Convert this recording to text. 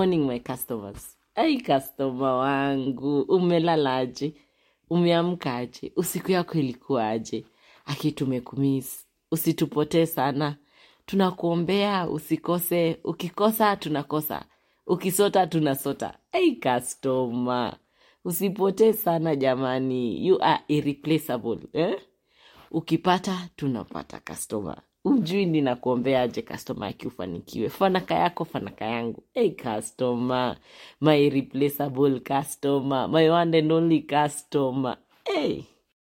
morning my customers ai customer wangu umelalaje umeamkaje usiku yako ilikuwaje aki tumekumis usitupotee sana tunakuombea usikose ukikosa tunakosa ukisota tunasota ai customer usipotee sana jamani you are irreplaceable eh? ukipata tunapata customer ujui ninakuombeaje customer aki ufanikiwe fanaka yako fanaka yangu hey customer my replaceable customer my one and only customer hey